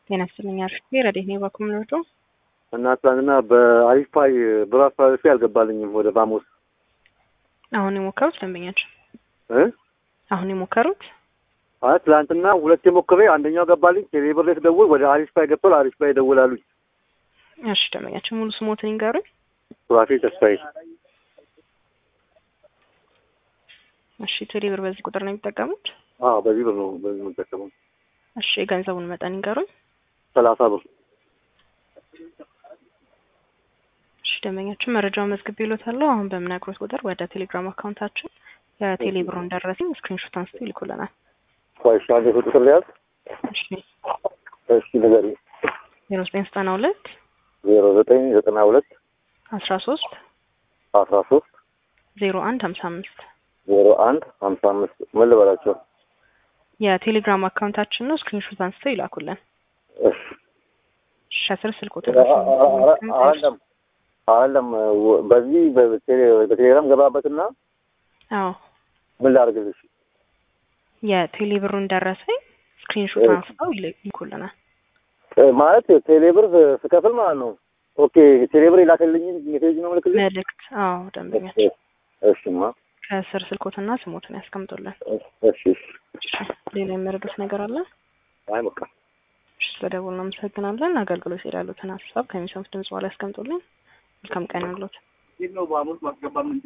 ጤና ይስጥልኝ አርፍቴ ረዴት ነው ባኩም ልወዶ እና ትናንትና በአሪፍ ፓይ ብር አስተላልፌ አልገባልኝም ወደ ባሞስ አሁን የሞከሩት ደንበኛቸው እ አሁን የሞከሩት አይ ትናንትና ሁለት የሞክሬ አንደኛው ገባልኝ ቴሌብር ላይ ስደውል ወደ አሪፍ ፓይ ገብቷል አሪፍ ፓይ ደውላሉኝ እሺ ደንበኛቸው ሙሉ ስሞትን ይንገሩኝ ሱራፌል ተስፋዬ እሺ ቴሌብር በዚህ ቁጥር ነው የሚጠቀሙት አዎ በዚህ ብር ነው በዚህ ነው የምጠቀመው እሺ የገንዘቡን መጠን ይንገሩኝ ሰላሳ ብር እሺ ደንበኛችን መረጃውን መዝግብ ይሎታለሁ አሁን በምነግሮት ቁጥር ወደ ቴሌግራም አካውንታችን የቴሌብሩን ደረሰኝ ስክሪንሾት አንስቶ ይልኩልናል ቆይ እሺ አንዴ ቁጥር ላይ ያዝ እሺ እሺ ንገሪኝ ዜሮ ዘጠኝ ዘጠና ሁለት ዜሮ ዘጠኝ ዘጠና ሁለት አስራ ሶስት አስራ ሶስት ዜሮ አንድ ሀምሳ አምስት ዜሮ አንድ ሀምሳ አምስት ምን ልበላቸው የቴሌግራም አካውንታችን ነው ስክሪንሾት አንስተው ይላኩልን እሺ እሺ አስር ስልክ ቁጥር አይደለም አይደለም በዚህ በቴሌግራም ገባበትና አዎ ምን ላድርግልሽ የቴሌብሩን ደረሰኝ ስክሪንሾት አንስተው ይልኩልናል ማለት ቴሌብር ስከፍል ማለት ነው ኦኬ ቴሌብር የላከልኝ ሜሴጅ ነው ምልክልኝ መልእክት አዎ ደንበኛችን እሺማ ከስር ስልኮትና ስሞትን ያስቀምጡልን እሺ እሺ ሌላ የሚያደርጉት ነገር አለ አይ በቃ እሺ ስለደውል እናመሰግናለን አገልግሎት ይላሉትን ሀሳብ ከሚሰሙት ድምጽ በኋላ ያስቀምጡልን መልካም ቀን ያሉት